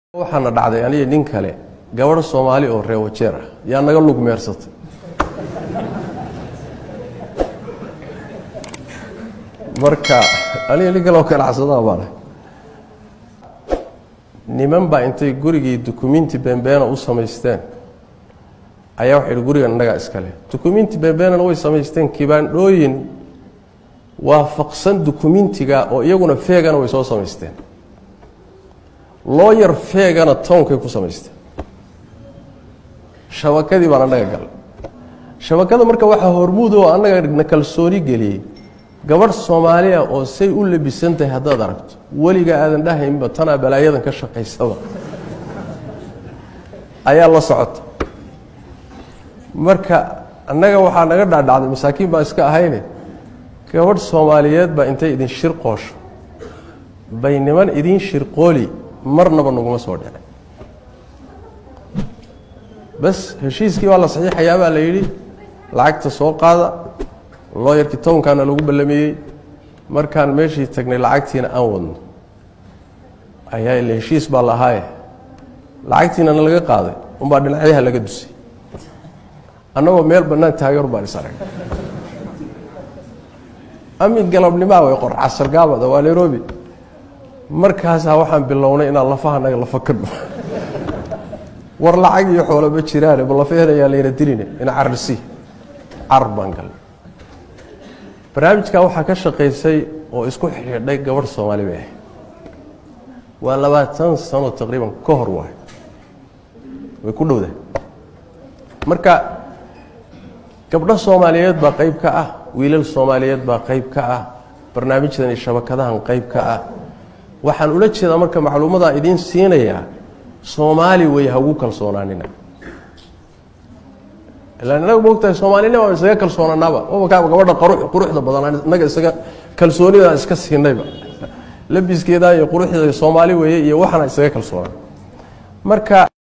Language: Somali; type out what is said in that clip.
waxaana dhacday aniga nin kale gabadh soomaali oo reewajeer ah yaa naga lug meersatay marka aniga nin kale oo ganacsadaa baan ahay niman baa intay gurigii dukumiinti beenbeena u samaysteen ayaa waxay ihi gurigan innagaa iskale dukumiinti beenbeenana way samaysteen kibaandhooyin waafaqsan dukumiintiga oo iyaguna feegana way soo samaysteen looyar feegana townkay ku samaysteen shabakadii baan annaga galay shabakada marka waxaa hormuud oo annaga na kalsooni geliyey gabadh soomaaliya oo say u labisan tahay haddaad aragto weliga aadan dhahaynba tanaa balaayadan ka shaqaysaba ayaa la socota marka annaga waxaa naga dhaadhacday masaakiin baa iska ahayne gabadh soomaaliyeed baa intay idin shir qoosho bay niman idiin shirqooli marnaba naguma soo dhicin bas heshiiskii baa la saxiixayaa baa la yidhi lacagta soo qaada looyarkii townkaana lagu ballameeyey markaan meeshii tagnay lacagtiina aan wadno ayaa ila heshiis baa lahaaye lacagtiinana laga qaaday unbaa dhinacyaha laga dusay annagoo meel bannaan taageer baan is arag amin galabnimaa way qor casargaabada waa nairobi markaasaa waxaan bilownay inaan lafahanaga lafa ka dho war lacag iyo xoolo ma jiraane ma lafaheenayaa layna diline ina carrisi car baan galnay barnaamijkan waxaa ka shaqaysay oo isku xidhiidhay gabadh soomaali bay ahayd waa labaatan sano taqriiban ka hor waay way ku dhowdahay marka gabdho soomaaliyeed baa qayb ka ah wiilal soomaaliyeed baa qayb ka ah barnaamijdan iyo shabakadahan qayb ka ah waxaan ula jeedaa marka macluumadaa idiin siinayaa soomaali way hagu kalsoonaanina ilaan inaga moogtahay soomaalinima aan isaga kalsoonanaaba mabakaaba gabadha quruxda badan inaga isaga kalsoonidaan iska siinayba labiskeeda iyo quruxdeeda soomaali weeye iyo waxaana isaga kalsoonaan marka